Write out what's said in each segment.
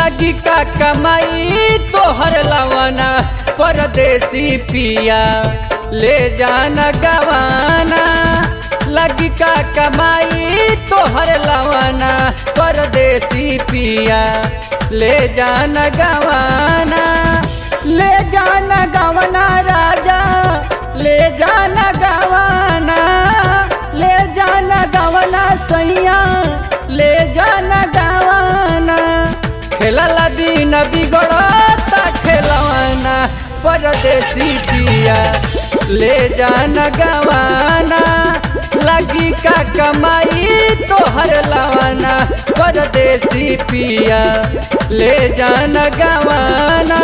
लगी का कमाई तोहर लवाना परदेसी पिया ले जाना गवाना लगी का कमाई तोहर लवाना परदेसी पिया ले जाना गवाना ले जाना गवाना राजा ले जाना गवाना ले जाना गवाना सैया ले जाना गवाना खेलला दिन बिगड़ता खेलवाना परदेसी पिया ले जाना गवाना लगी का कमाई तोहर लवाना परदेसी पिया ले जाना गवाना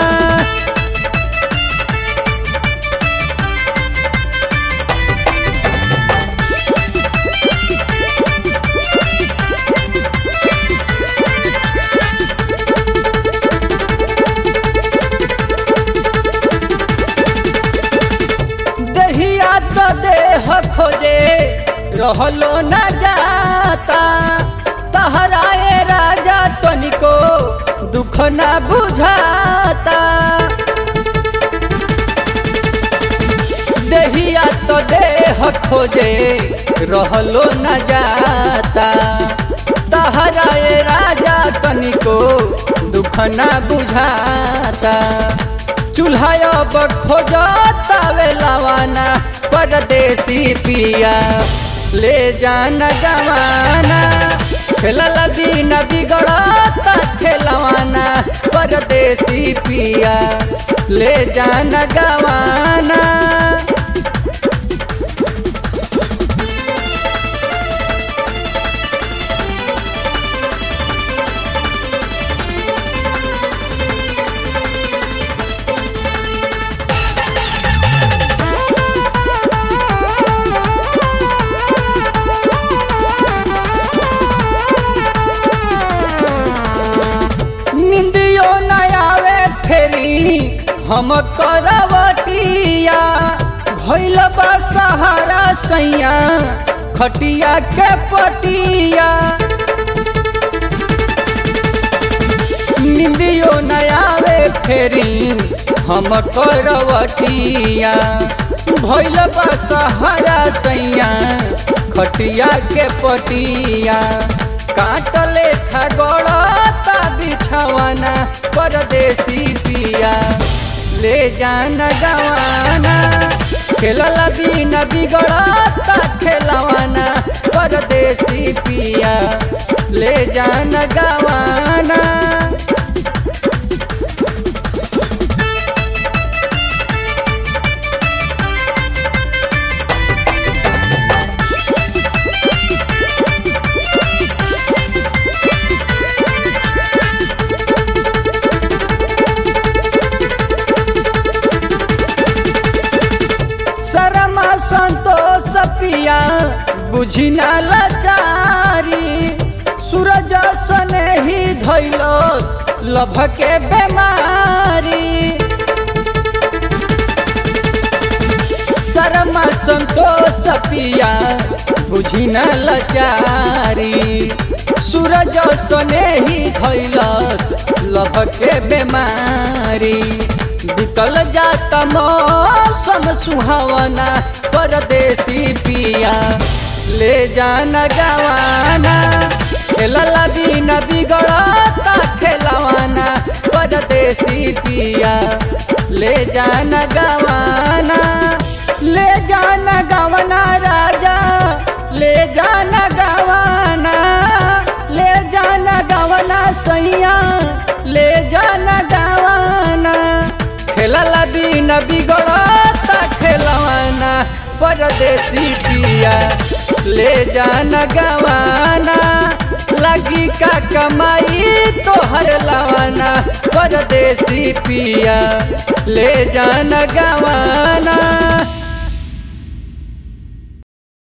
दहिया तो देह खोजे रहलो न जाता तहराए राजा तनिको दुख न बुझाता दहिया तो देह खोजे रहलो न जाता तहराए राजा तनिको दुख न बुझाता चूल्हा अब खोजता वे लवाना परदेसी पिया ले जाना गवाना खेलला दिन बिगड़ता खेलवाना परदेसी पिया ले जाना गवाना निंदियो न आवे फेरी हम करवटिया भैल बा सहारा सैया खटिया के पटिया निंदियो न आवे फेरी हम करवटिया भैल बा सहारा सैया खटिया के पटिया काटले था गड़ता बिछावाना परदेसी पिया ले जाना गवाना खेलला बिन बिगड़ता खेलवाना परदेसी पिया ले जाना गवाना शरमा संतोष पिया बुझी ना लाचारी सूरज सने ही धैलस लभ के बेमारी शरमा संतोष पिया बुझी ना लाचारी सूरज सने ही धैलस लभ के बेमारी बिकल जाता मौसम सुहावना परदेसी पिया ले जाना गवाना खेलला बिन बिगड़ता खेलवाना परदेसी पिया ले जाना गवाना ले जाना गवाना राजा ले जाना गवाना ले जाना गवाना सैया ले जाना गवाना खेलला बिन बिगड़ता खेलवाना परदेसी पिया ले जाना गवाना लगी का कमाई तोहर लवाना परदेसी पिया ले जाना गवाना